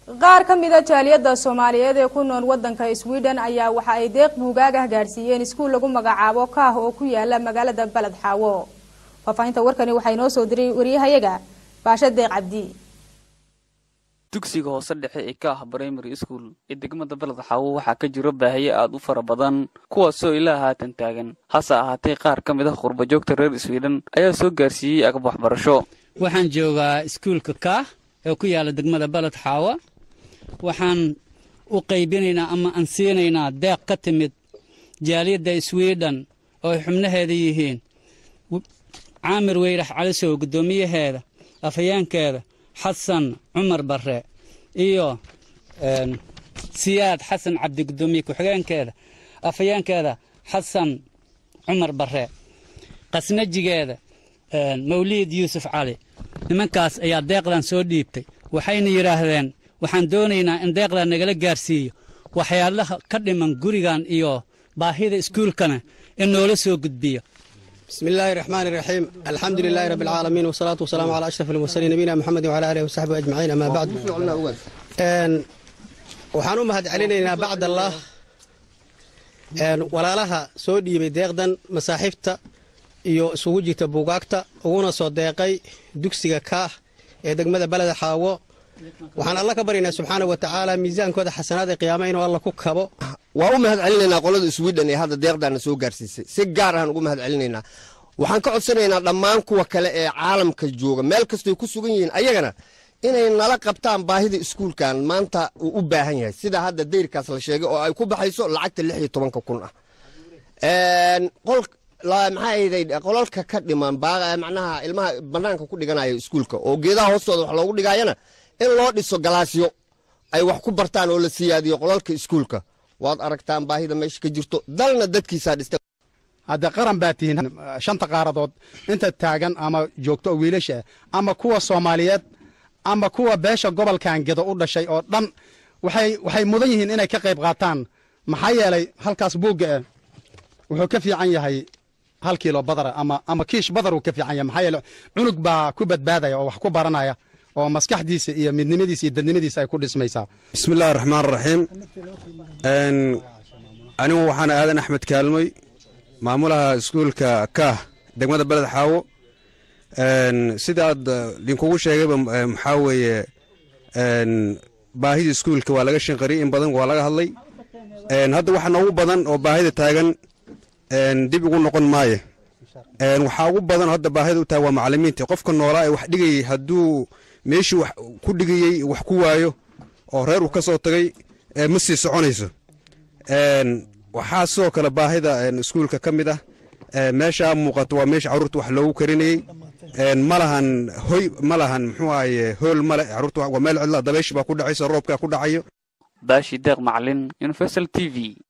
qaar ka mida jaaliyadda soomaaliyeed ee ku nool wadanka sweden ayaa waxa ay deeq buugaagah gaadhsiiyeen iskuul lagu magacaabo kaah oo ku yaala magaalada baled xaawo faahfaahinta warkani waxaa inoo soo diray wariyahayaga baasha deeq cabdi dugsiga hoose dhexe ee ka ah primary school ee degmada baled xaawo waxaa ka jiro baahiye aad u fara badan kuwaasoo ilaa haatan taagan hase ahaatee qaar ka mid ah qurbajoogta reer sweden ayaa soo gaarsiiyey agab waxbarasho waxaan joogaa iskuulka kaah ee ku yaala degmada baled xaawa waxaan u qaybinaynaa ama aan siinaynaa deeq ka timid jaaliyadda sweden oo ay xubnaheeda yihiin caamir weyrax calisow guddoomiyaheeda afhayeenkeeda xasan cumar barre iyo siyaad xasan cabdi guddoomiye ku-xigeenkeeda afhayeenkeeda xasan cumar barre qasnajigeeda mawliid yuusuf cali nimankaas ayaa deeqdan soo dhiibtay waxayna yidhaahdeen waxaan doonaynaa in deeqdan nagala gaarsiiyo waxyaalaha ka dhiman gurigan iyo baahida iskuulkana in noola soo gudbiyo بسم الله الرحمن الرحيم الحمد لله رب العالمين والصلاة والسلام على أشرف المرسلين نبينا محمد وعلى آله وصحبه أجمعين أما بعد أن waxaan u mahad celinaynaa bacd allah walaalaha soo dhiibay deeqdan masaaxiibta iyo isugu jirta buugaagta uguna soo deeqay dugsiga kaah ee degmada beleda xaawo waxaan alla ka baryaynaa subxaana wa tacaala miisaankooda xasanaad ee qiyaama inuu alla ku kabo waa u mahad celinaynaa qolada sweden ee hadda deeqdaana soo gaarsiisay si gaar ahaan ugu mahad celinaynaa waxaan ka codsanaynaa dhammaan kuwa kale ee caalamka jooga meel kastoy ku sugan yihiin ayagana inay nala qabtaan baahida iskuulkan maanta uu u baahan yahay sida hadda dayrkaas la sheegay oo ay ku baxayso lacagta lix iyo tobanka kun ah maxaa qolalka ka dhiman macnaha ilmaha banaanka ku dhiganaya iskuulka oo geedaha hoostooda wax loogu dhigaayana in loo dhiso galaasyo ay wax ku bartaan oo la siyaadiyo qolalka iskuulka waad aragtaan baahida meesha ka jirto dalna dadkiisaa dhista hadda qaran baa tihiin shanta qaaradood inta taagan ama joogto oo wiilasha ama kuwa soomaaliyeed ama kuwa beesha gobolkan gedo u dhashay oo dhan waxay waxay mudan yihiin inay ka qayb qaataan maxaa yeelay halkaas buugga eh wuxuu ka fiican yahay hal kiilo badara ama ama kiish badar uu ka fiican yahay maxaa yeele cunug baa ku badbaadaya oo wax ku baranaya oo maskaxdiisa iyo midnimadiisa iyo dadnimadiisa ay ku dhismaysaa bismi illahi raxmaan raxiim anigu waxaan aadan axmed kaalmoy maamulaha iskuulka kaah degmada beled xaawo sidaad linkugu sheegayba maxaa weeye baahida iskuulka waa laga shinqariyey in badan waa laga hadlay hadda waxa noogu badan oo baahida taagan dib ugu noqon maaye waxaa ugu badan hadda baahida u tahay waa macalimiinta qofka noolaa ee wax dhigayey hadduu meeshii wax ku dhigayey wax ku waayo oo reer uu ka soo tagay ma sii soconayso waxaa sidoo kale baahida iskuulka ka mid ah meeshaa muuqato waa meesha carruurta wax loogu karinayey ma lahan hoy ma lahan muxuu ahaye hool male carruurta waa meel cidla dabaysh baa ku dhacaysa roobkaa ku dhacayo baashi deeq macalin universal t v